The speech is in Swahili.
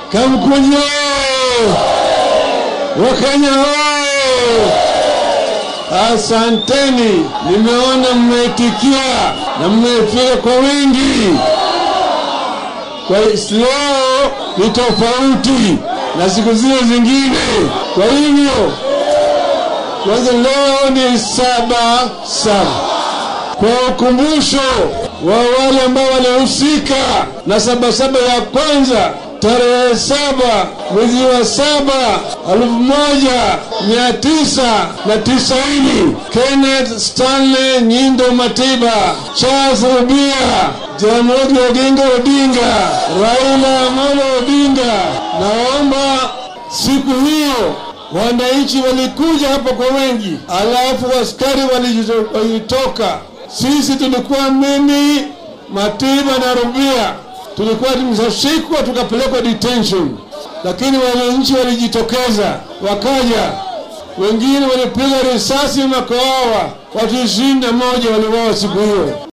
Kamkunji oye! Wakenya oye! Asanteni, nimeona mmeitikia na mmefika kwa wingi. Kwa leo ni tofauti na siku zile zingine. Kwa hivyo kwanza, leo ni saba saba, kwa ukumbusho wa wale ambao walihusika na sabasaba ya kwanza tarehe saba mwezi wa saba elfu moja mia tisa na tisaini Kenneth Stanley Nyindo Matiba, Charles Rubia, Jaramogi Oginga Odinga, Raila Amolo Odinga. Naomba siku hiyo wananchi walikuja hapa kwa wengi, alafu askari walitoka. Sisi tulikuwa mimi, Matiba na Rubia tulikuwa tumeshashikwa tukapelekwa detention, lakini wananchi walijitokeza wakaja, wengine walipiga risasi makawawa, watu ishirini na moja waliwawa siku hiyo.